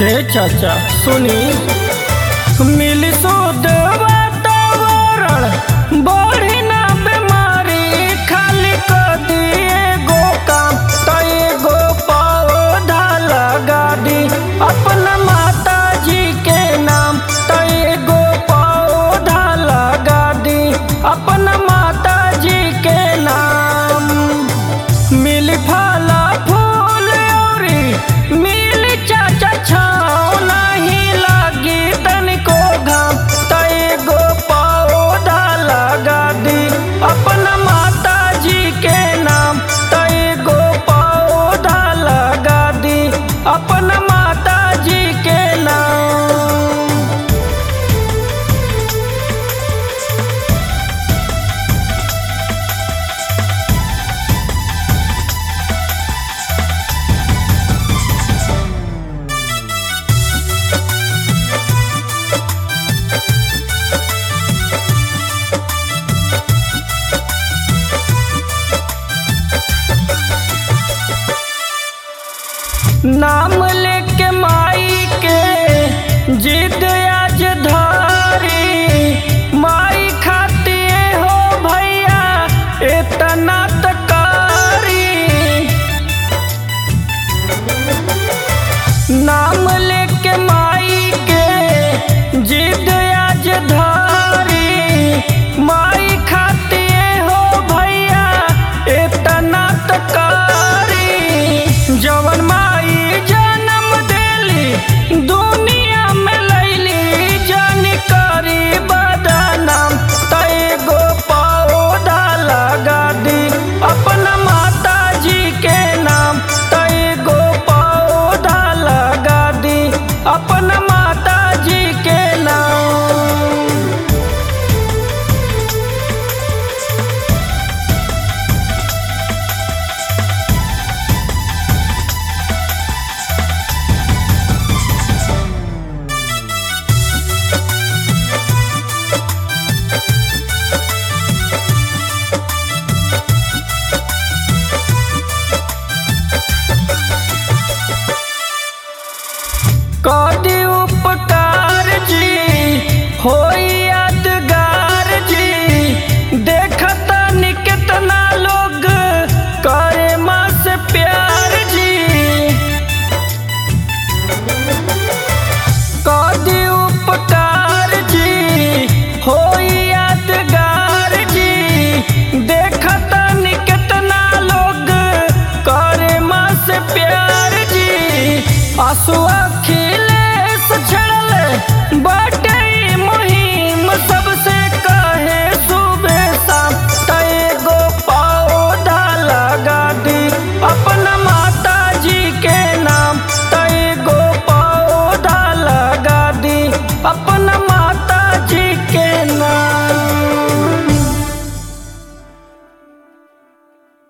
हे चाचा सुनी मिली शुद्ध वातावरण बढ़ी ना बीमारी खाली कर दिए गो काम तो एगो पौधा लगा दी अपना माता जी के नाम तो एगो पौधा लगा दी अपना माता जी के नाम मिली फला फूल औरी मिली चाचा छाँव नहीं लागी तनिको घाम त एगो पौधा लगा दी अपना माता जी के नाम त एगो पौधा लगा दी अपना माता जी के नाम नाम लेके माई के जिद आज धारी माई खाती हो भैया इतना तकारी नाम लेके माई के जिद आज धारी माई खाती हो भैया इतना तकारी जवन माई जन्म देली दुनिया में लैली जन करी बदनाम तय गो पौधा लगा दी अपना माता जी के नाम तय गो पौधा लगा दी अपना माता जी के नाम कदी उपकार जी होई